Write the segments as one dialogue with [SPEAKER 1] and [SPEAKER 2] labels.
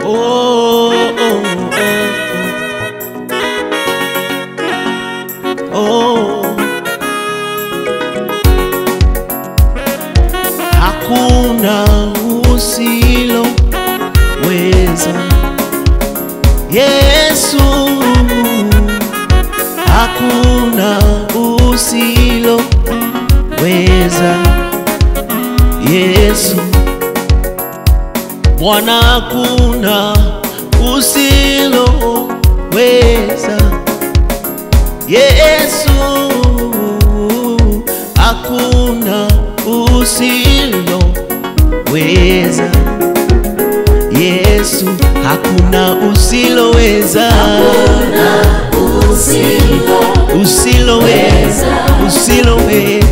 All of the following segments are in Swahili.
[SPEAKER 1] Oh, oh, oh, oh. Hakuna usiloweza, Yesu. Hakuna usiloweza, Yesu. Bwana, hakuna usiloweza, Yesu. Hakuna usiloweza, Yesu. Hakuna usiloweza, usiloweza, usiloweza.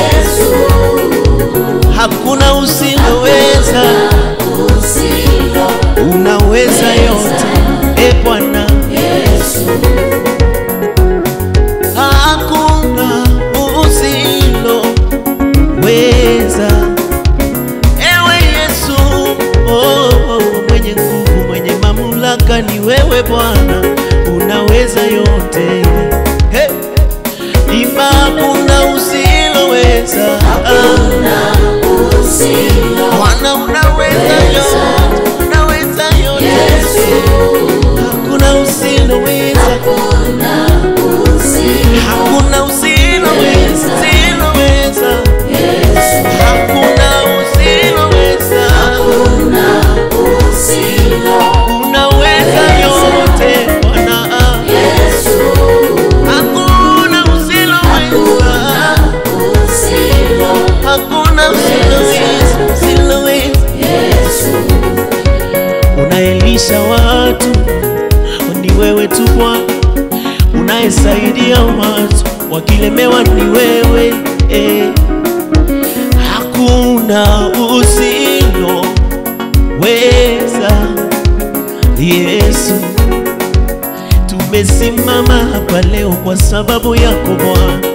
[SPEAKER 1] Hakuna usiloweza, unaweza yote, e Bwana. Hakuna usiloweza, ewe Yesu. Oh, oh, mwenye nguvu, mwenye mamlaka ni wewe Bwana, unaweza yote. Hey. Imba, hakuna usiloweza, Bwana unaweza yote, unaweza yote. Hakuna usiloweza, hakuna usiloweza, usiloweza. Hakuna usiloweza, unaweza yote Bwana. Hakuna usiloweza, hakuna usiloweza, usiloweza. Unaelisha watu, ni wewe tu Bwana. Unayesaidia watu, wakilemewa ni wewe eh. Hakuna usiloweza, Yesu. Tumesimama hapa leo kwa sababu yako Bwana.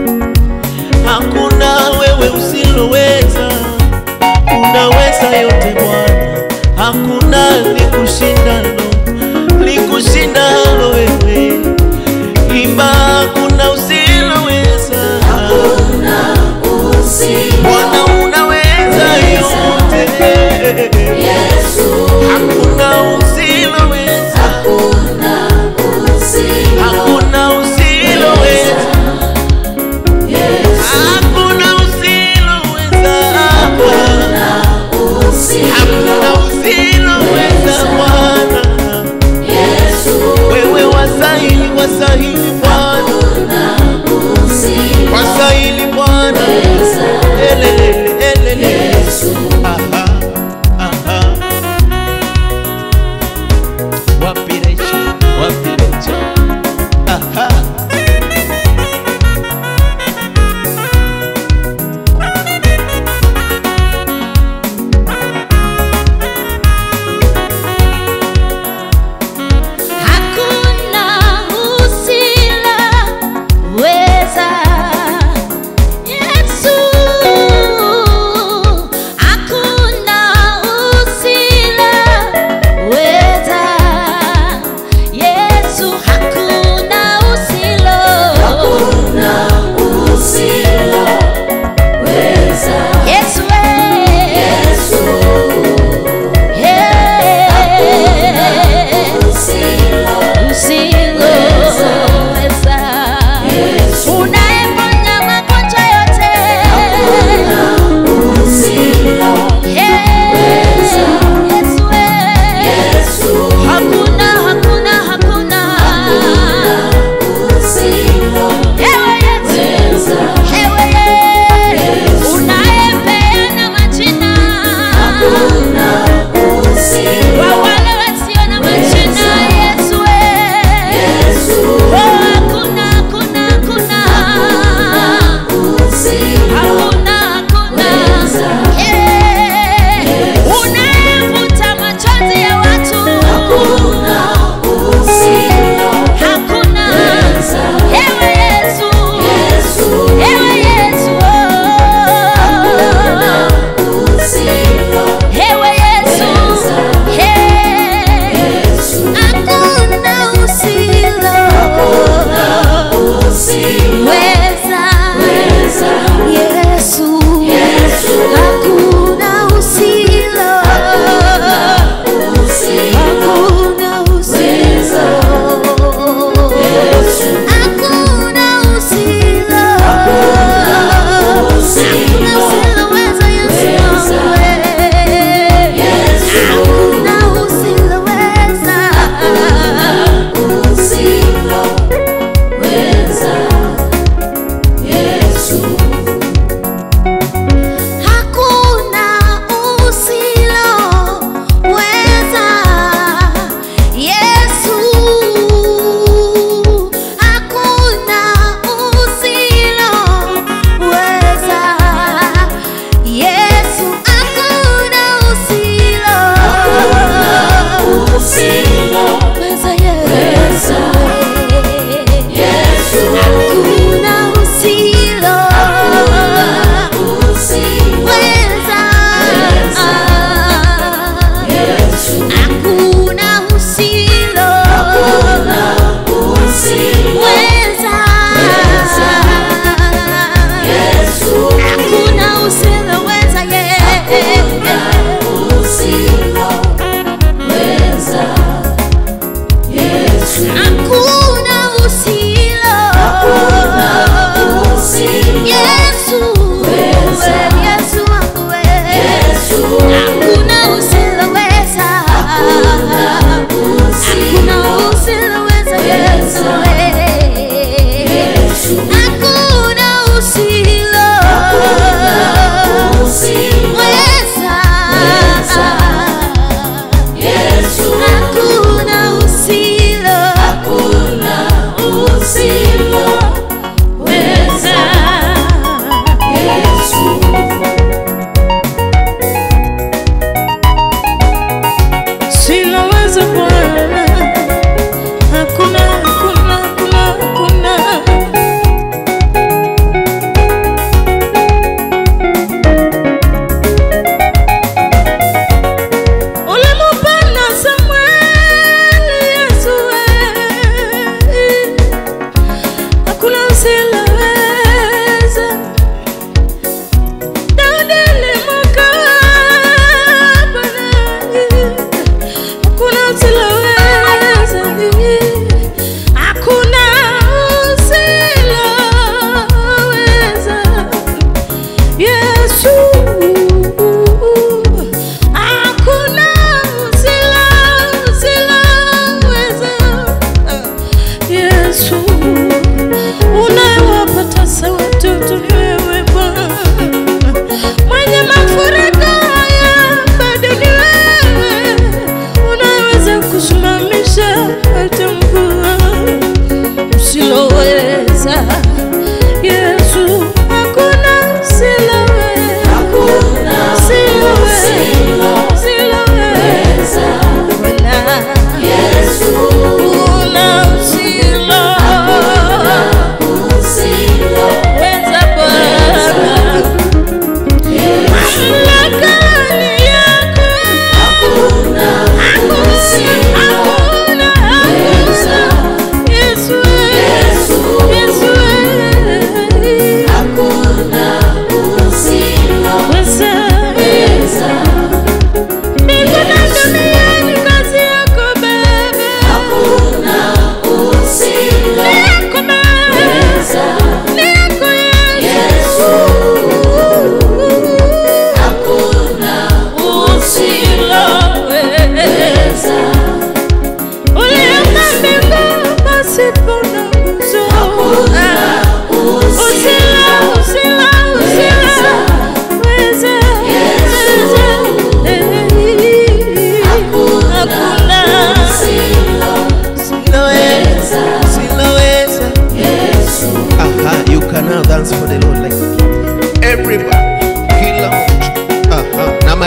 [SPEAKER 1] Hakuna wewe usiloweza, unaweza yote Bwana. Hakuna likushindalo, likushindalo wewe. Imba, hakuna usiloweza, Bwana unaweza yote. Hakuna usiloweza, hakuna usiloweza, hakuna usiloweza, hakuna usiloweza Bwana.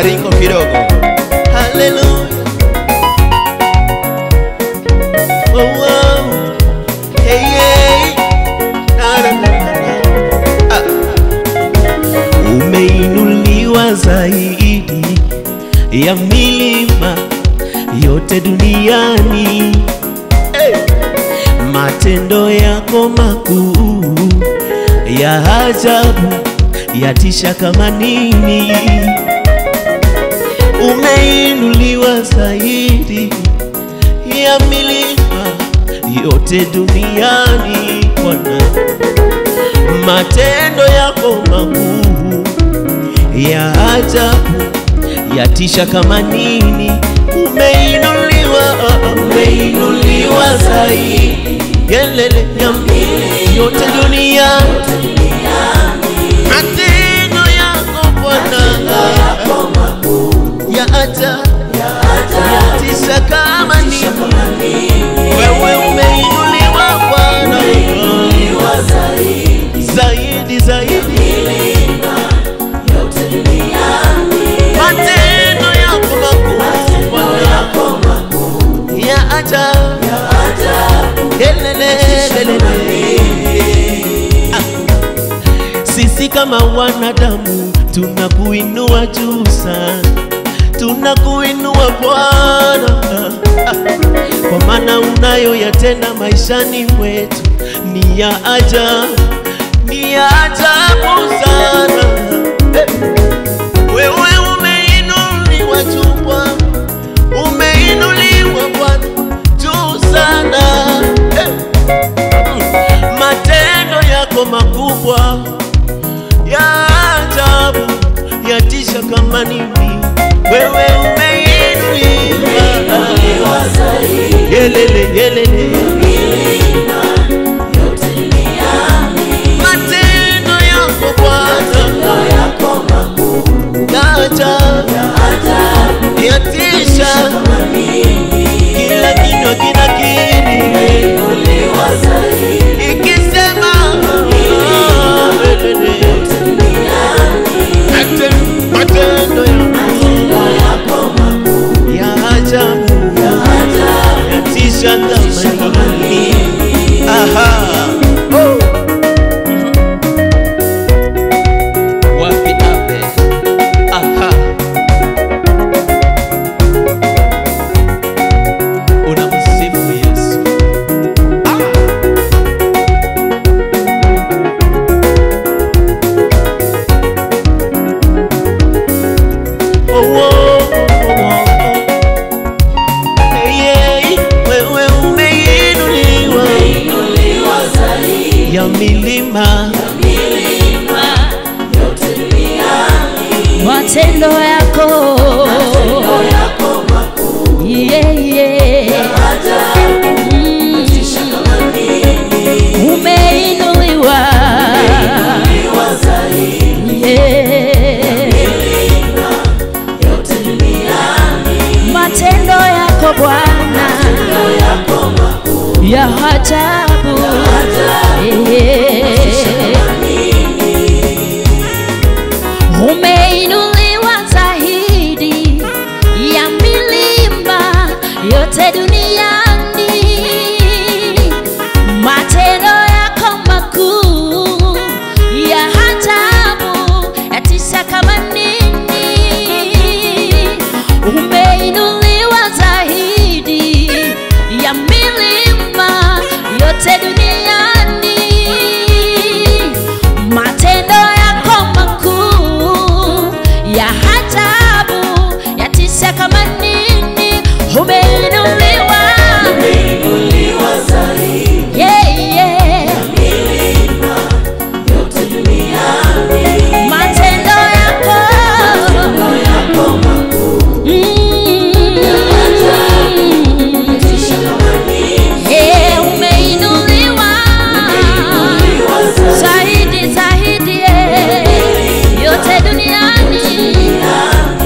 [SPEAKER 1] maringo kidogo. Haleluya. Oh, oh. Hey, hey. Na, na, na, na, na. Ah. Umeinuliwa zaidi ya milima yote duniani. Hey. Matendo yako makuu ya ajabu yatisha kama nini. Umeinuliwa zaidi ya milima yote duniani, Bwana. Matendo yako makuu ya ajabu yatisha kama nini. Umeinuliwa, umeinuliwa zaidi gelele ya milima yote duniani. Matendo yako Bwana ya ajabu yatisha kama nini. Wewe umeinuliwa Bwana zaidi zaidi, matendo yako makuu Bwana ya ajabu Elelelelele. Ah. Sisi kama wanadamu tunakuinua juu sana, tunakuinua Bwana, Ah. kwa maana unayoyatenda maishani mwetu ni ya ajabu, ni ya ajabu sana. Eh. Wewe umeinuliwa juu Bwana, umeinuliwa Bwana juu sana eh. Mm. Matendo yako makubwa ya ajabu yatisha kama nini. Wewe umeinuliwa yelele yelele, matendo yako Bwana ya ajabu yatisha kila kinywa kinakiri ikisema ah, elele. Mate- matendo yako ya ajabu yatisha kama nini. Aha. Oh. Wapi Abel? Aha. Unamsifu Yesu. Ah. Oh, oh, oh, oh, oh. Hey, hey, wewe umeinuliwa ya milima
[SPEAKER 2] matendo yako Yeah, yeah. Mm. umeinuliwa Yeah. matendo yako Bwana ya ajabu Yeah. umeinuliwa zaidi ya milima yote duniani. Matendo yako makuu ya ajabu yatisha kama nini. Umeinuliwa zaidi ya milima yote duniani matendo yako makuu ya ajabu yatisha kama nini. Umeinuliwa yeah, yeah. matendo yako Mm. Yeah, umeinuliwa zaidi zaidi, eh, yote duniani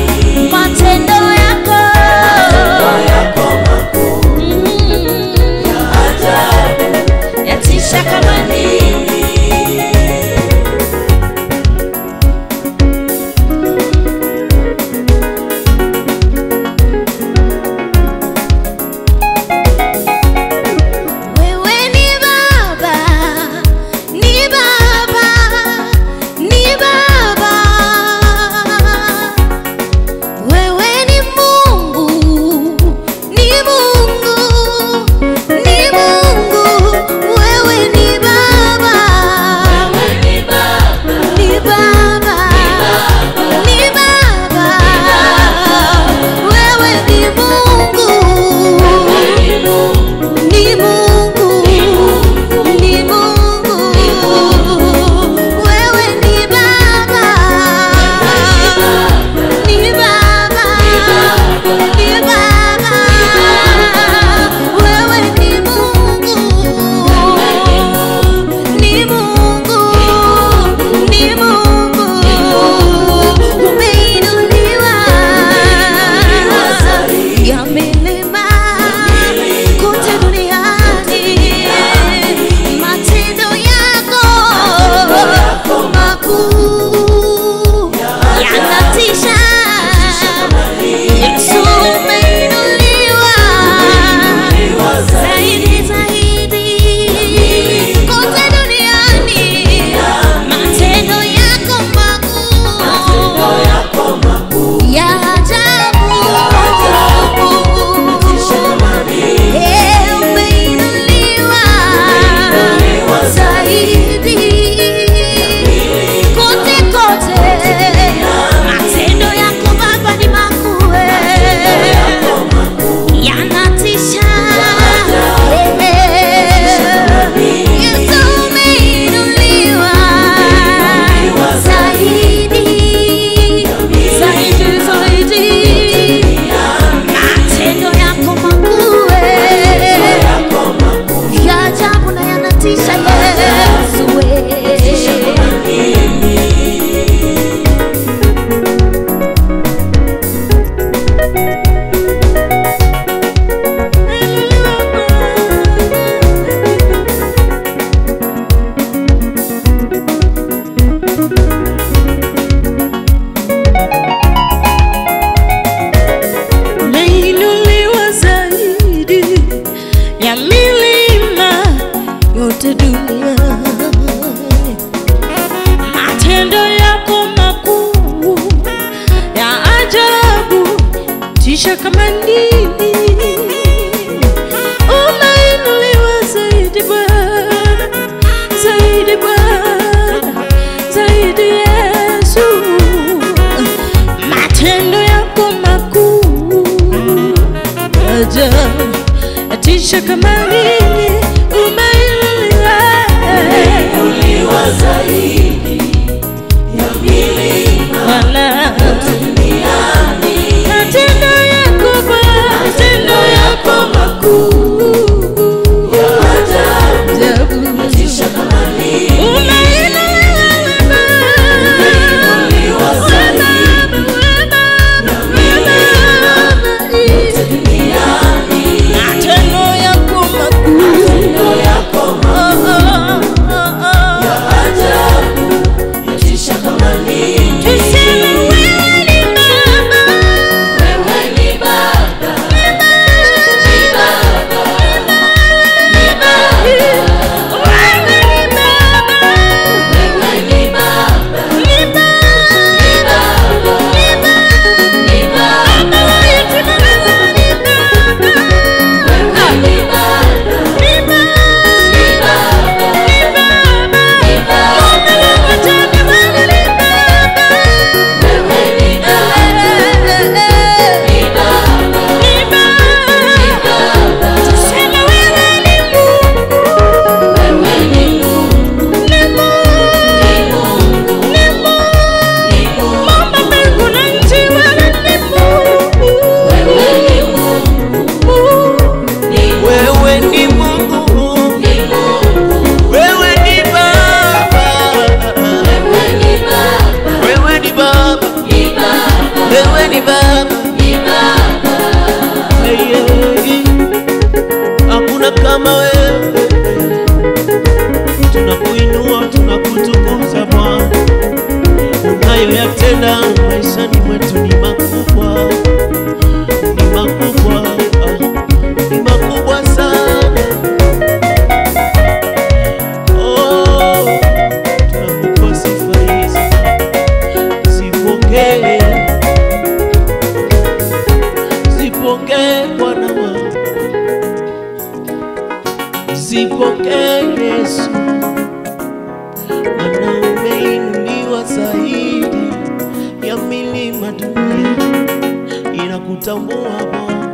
[SPEAKER 2] yatisha kama nini. Umeinuliwa zaidi Bwana, zaidi Bwana, zaidi Yesu. Matendo yako makuu ajabu, yatisha kama nini. Umeinuliwa
[SPEAKER 3] Uliwa zaidi ya milima
[SPEAKER 2] Bwana.
[SPEAKER 3] duniani,
[SPEAKER 2] Matendo yako Bwana, matendo yako makuu
[SPEAKER 3] ya ajabu
[SPEAKER 2] ajabu.
[SPEAKER 3] yatisha kama nini.
[SPEAKER 2] Umeinuliwa Baba,
[SPEAKER 3] Uliwa zaidi ya milima duniani,
[SPEAKER 2] matendo yako makuu
[SPEAKER 3] matendo yako
[SPEAKER 2] Oh, oh, oh, oh.
[SPEAKER 3] ya ajabu yatisha kama nini.
[SPEAKER 2] Tuseme wewe ni Baba,
[SPEAKER 3] Wewe ni Baba, ni Baba, ni Baba.
[SPEAKER 2] wewe ni Baba,
[SPEAKER 3] Wewe ni Baba,
[SPEAKER 2] ni Baba,
[SPEAKER 3] ni Baba,
[SPEAKER 2] ni Baba.
[SPEAKER 3] ni Baba.
[SPEAKER 2] Baba yetu ni Baba, ni Baba.
[SPEAKER 3] Wewe ni Baba,
[SPEAKER 2] Ni Baba,
[SPEAKER 3] ni Baba,
[SPEAKER 2] ni Baba.
[SPEAKER 3] ni Baba.
[SPEAKER 2] Mume wa wajane wangu ni Baba.
[SPEAKER 3] Wewe ni Baba, ni Baba,
[SPEAKER 2] Ni
[SPEAKER 3] ni
[SPEAKER 2] Baba.
[SPEAKER 3] Baba.
[SPEAKER 2] Tuseme wewe ni Mungu,
[SPEAKER 3] Wewe ni Mungu,
[SPEAKER 2] ni Mungu,
[SPEAKER 3] ni Mungu,
[SPEAKER 2] ni Mungu.
[SPEAKER 3] ni Mungu.
[SPEAKER 2] Muumba mbingu na nchi, wewe ni Mungu.
[SPEAKER 3] Wewe ni Mungu, ni Mungu,
[SPEAKER 1] Wewe ni Mungu,
[SPEAKER 3] ni Mungu.
[SPEAKER 1] wewe ni Baba,
[SPEAKER 3] Wewe ni Baba,
[SPEAKER 1] wewe ni Baba,
[SPEAKER 3] ni Baba,
[SPEAKER 1] wewe ni Baba.
[SPEAKER 3] ni Baba.
[SPEAKER 1] Hey, hey, hakuna kama wewe, tunakuinua tunakutukuza Bwana, unayoyatenda maishani mwetu ni makubwa, ni makubwa, ah, ni makubwa sana. Oh, tunakupa sifa hizi, zipokee, zipokee Bwana wangu, zipokee Yesu, maana umeinuliwa zaidi ya milima dunia, inakutambua Bwana.